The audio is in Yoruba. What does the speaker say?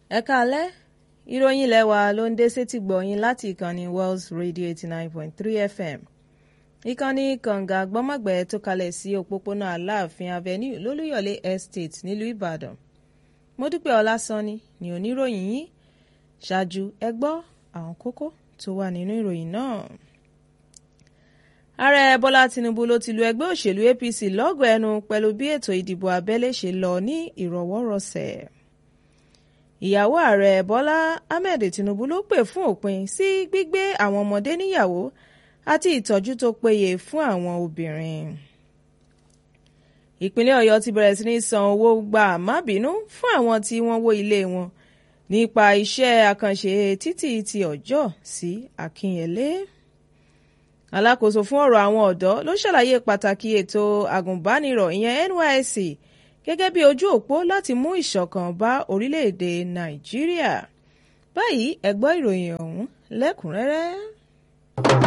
ẹ káalẹ́ ìròyìn ilé wa ló ń dé sétí gbọ̀yìn láti ìkànnì Wells Radio eighty nine point three FM ìkànnì kànga gbọ́mọ̀gbẹ́ tó kalẹ̀ sí òpópónà Aláàfin Avenue lólúyọ̀lé Estate nílùú Ìbàdàn Mọ́dúpẹ́ Ọlásànni ni oníròyìn yín ṣáájú ẹ gbọ́ àwọn kókó tó wà nínú ìròyìn náà. Ààrẹ Bọ́lá Tinubu ló ti lu ẹgbẹ́ òṣèlú APC lọ́gọ̀ ẹnu pẹ̀lú bí ètò ìdìbò abẹ́lé ṣe lọ ní ìrọ̀wọ́rọsẹ̀. Ìyàwó ààrẹ Bọ́lá Ahmed Tinubu ló pè fún òpin sí gbígbé àwọn ọmọdé níyàwó àti ìtọ́jú tó péye fún àwọn obìnrin. Ìpínlẹ̀ Ọ̀yọ́ ti bẹ̀rẹ̀ sí ní san owó gba àmábínú fún àwọn tí wọ́n wó ilé wọn nípa iṣẹ́ àkànṣe títì ti ọjọ́ sí Akínyẹlé. Alákòóso fún ọ̀rọ̀ àwọn ọ̀dọ́ ló ṣàlàyé pàtàkì ètò àgùnbánirọ̀ ìyẹn NYSC gẹ́gẹ́ bí ojú òpó láti mú ìṣọ̀kan bá orílẹ̀-èdè Nàìjíríà. Báyìí ẹ gbọ́ ìròyìn ọ̀hún lẹ́kùnrẹ́rẹ́.